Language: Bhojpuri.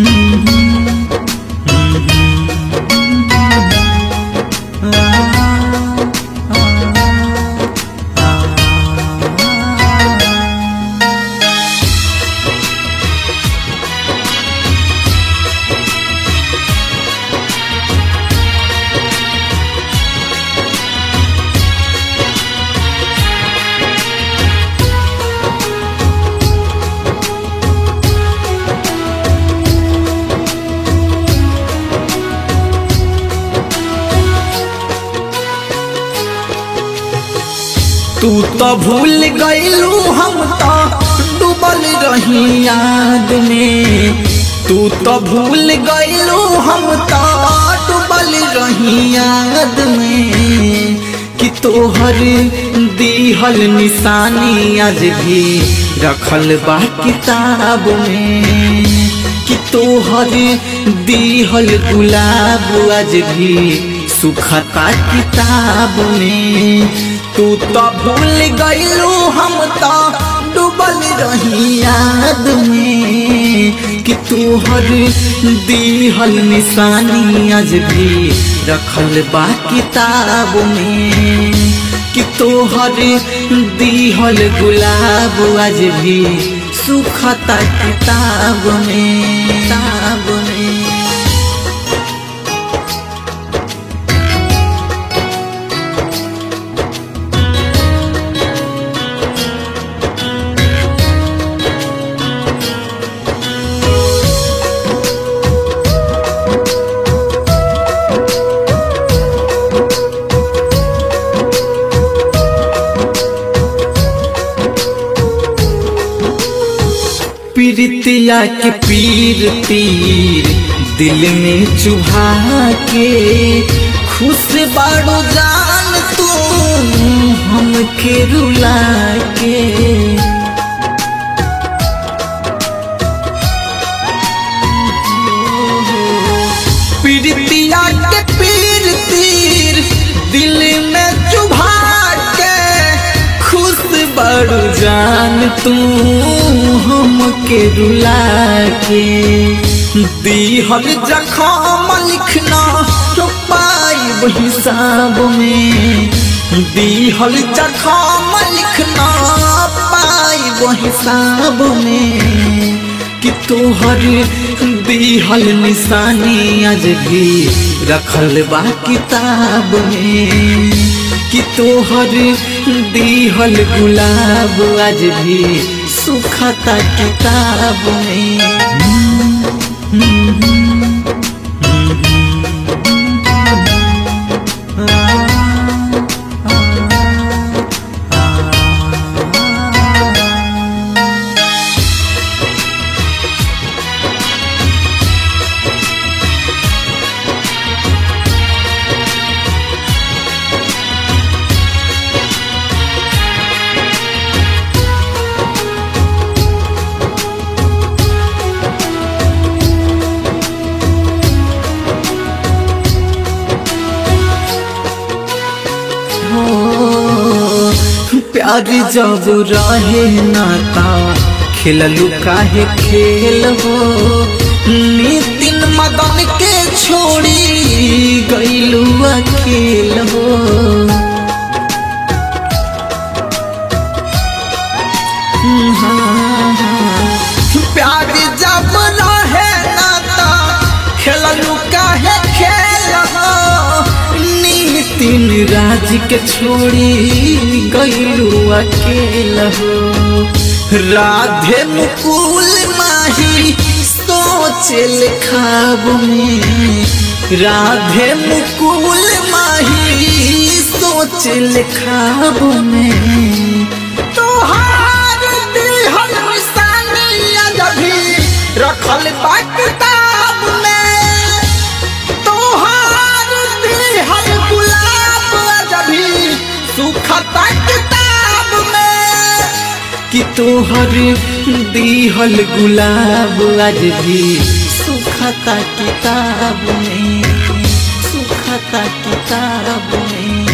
तू तो भूल गईलू हम तो डूबल रही याद में तू तो भूल गईलू हम तो डूबल रही याद में कि तोहर दीहल निशानी आज भी रखल बा किताब में कि तोहर दीहल गुलाब आज भी सुखता किताब में तू तो भूल गईलू हम तो डूबल रही याद में कि तोहर दीहल निशानी आज भी रखल बा किताब में कि तोहर दीहल गुलाब आज भी सुखता किताब में किताब में पीरितिया के पीर तीर दिल में चुभा के खुश बाड़ो जान तू हमके रुला के पीरितिया के पीर तीर दिल में चुभा के खुश बड़ू जान तू हमके रुला के दीहल जखम लिखना तो पाई हिसाब में दीहल जखम लिखना पाई हिसाब में कि तोहर दीहल निशानी आज भी रखल बा किताब में कि तोहर दीहल गुलाब आज भी सुखता किताब में प्यार जब रहे नाता खेललू काहे खेल हो नितिन मदन के छोड़ी गईलू अकेल हो हाँ, हाँ। प्यार जब रहे नाता खेललू काहे खेल हो नितिन राज के छोड़ी गईलू अकेल हो राधे मुकुल माही सोचल खाब में राधे मुकुल माही सोचल खाब में तोहार दिहल निशानी आज भी रखल बा किताब में तोहार दिहल गुलाब आज भी सुखता किताब में कि तोहर दिहल गुलाब आज भी सुखता किताब में सुखता किताब में